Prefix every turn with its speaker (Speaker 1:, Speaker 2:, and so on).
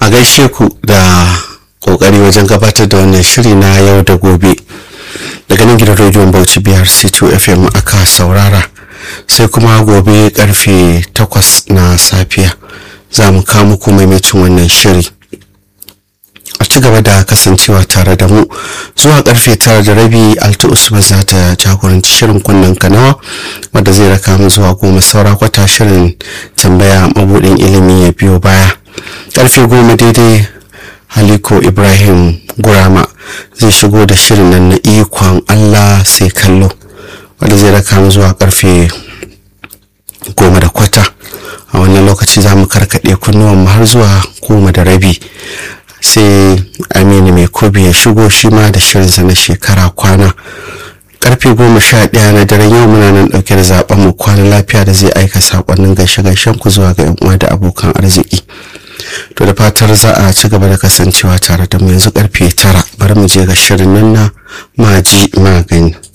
Speaker 1: gaishe ku da kokari wajen gabatar da wannan shiri na yau da gobe daga nan gidan rediyon bauchi biyar c2 fm aka saurara sai kuma gobe karfe 8 na safiya za mu kawo muku maimacin wannan shiri a ci gaba da kasancewa tare da mu zuwa karfe tara da rabi alta usman za ta jagoranci shirin kunnen kanawa wadda zai raka mu zuwa goma saura kwata shirin tambaya mabudin ilimi ya biyo baya karfe goma daidai haliko ibrahim gurama zai shigo da shirin nan na ikon allah sai kallo wadda zai raka mu zuwa karfe goma da kwata a wannan lokaci za mu karkaɗe kunnuwan har zuwa goma da rabi sai aminu mai kobi ya shigo shi ma da shirinsa na shekara kwana karfe goma sha ɗaya na daren yau muna nan ɗauke da zaɓen mu kwana lafiya da zai aika saƙonnin gaishe-gaishen ku zuwa ga 'yan uwa da abokan arziki to da fatar za a ci gaba da kasancewa tare da mu yanzu karfe tara bari mu je ga shirin nan na maji magani